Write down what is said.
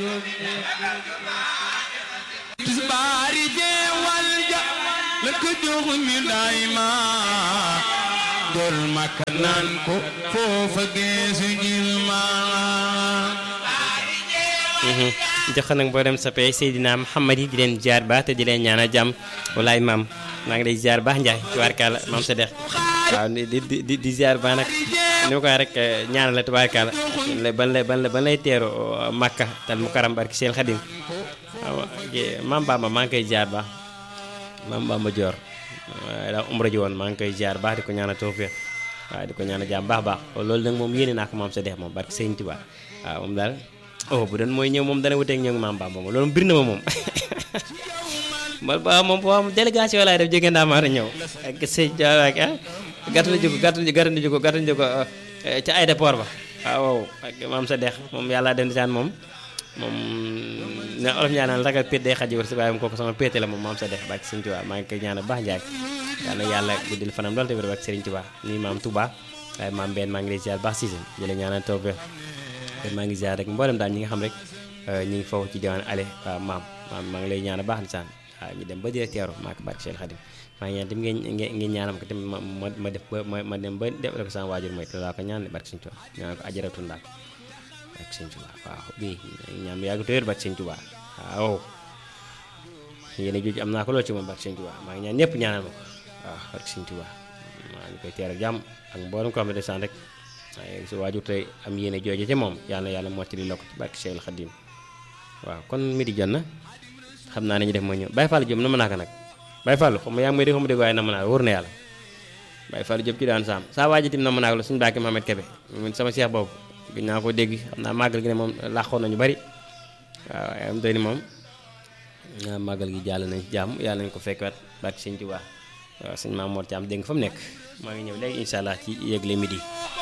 tisbaari jeewal ja la ko jox ñu daay ma dol makka naan ko foofa geesu jil ma jox nag boo dem soppee Seydina Muhammad yi di leen ziar baax te di leen ñaanal jàmm walaay maam maa ngi lay ziar baax Ndiaye tubaarkàlla maam sa dex waaw di di di di ziar baax nag ni ma ko waxee rek ñaanal la tubaarkàlla ban la ban la ban lay teeru Makka tal mu karam barki Seel Xadim waaw maam Bamba maa ngi koy ziar baax maam Bamba Dior daa umra ji woon maa ngi koy ziar baax di ko ñaanal tawfiq waaw di ko ñaanal jàmm baax baax loolu nag moom yéene naa ko maam sa dex moom barki Sëñ Tuubaa waaw moom daal oh bu doon mooy ñëw moom dana wuteeg ñoom maam Bamba moom loolu bir na ma moom man ba moom boo am délégation laay def jóge Ndamaar ñëw ak sëñ ak ah gàttal ji ko gàttal ji gàttal ji ko gàttal ji ko ca aéroport ba waaw ak maam sa dex moom yàlla dem di saan moom moom ne olof ñaanal ragal péet day xaji war si waaye kooku sama péete la moom maam sa dex bak sëñ Tuubaa maa ngi koy ñaanal baax njaay yàlla yàlla guddil fanam loolu tamit bak sëriñ Tuubaa nii maam Touba waaye maam benn maa ngi lay ziar baax si seen jële ñaanal taw maa ngi ziar rek mboolem daal ñi nga xam rek ñu ngi foofu ci diwaan ale waaw maam maam maa ngi lay ñaan baax na saan waaw ñu dem ba directeur maa ko barke Cheikh Khadim maa ngi ñaan tamit ngeen ngeen ñaanam ko tamit ma ma def ba ma dem ba def ko sama waajur mooy te laa ko ñaan barke Sëñ Tuubaa ñaan ko ajaratu ndaak barke Sëñ Tuubaa waaw bii ñaan mu yàgg téer barke Sëñ Tuubaa waaw yéen a jooju am naa ko lool ci moom barke Sëñ Tuubaa maa ngi ñaan ñëpp ñaanal ma ko waaw barke Sëñ Tuubaa maa ngi koy teer ak jàmm ak mboolem ko xam ne desaan rek waaye su waajur tey am yéene jooje ci moom yàlla yàlla mottali la ko ci barke Cheikh Khadim waaw kon midi jot na xam naa ne ñu def mooy ñëw Baye Fall Diop na mën naa ko nag Baye Fall xam nga yaa ngi may dégg xam dégg waaye na mën naa wóor na yàlla Baye Fall Diop ci daan saam saa waaji tim na mën naa ko la suñu bàkki Mohamed Kebe mun sama seex boobu gis naa ko dégg xam naa màggal gi ne moom làqoon nañu bari waaw am doy ni moom màggal gi jàll nañ ci jàmm yàlla nañ ko fekkwaat barke Sëñ Tuubaa waaw sëñ Maam Mor Thiam dégg nga fa mu nekk maa ngi ñëw léegi incha allah ci yëgle midi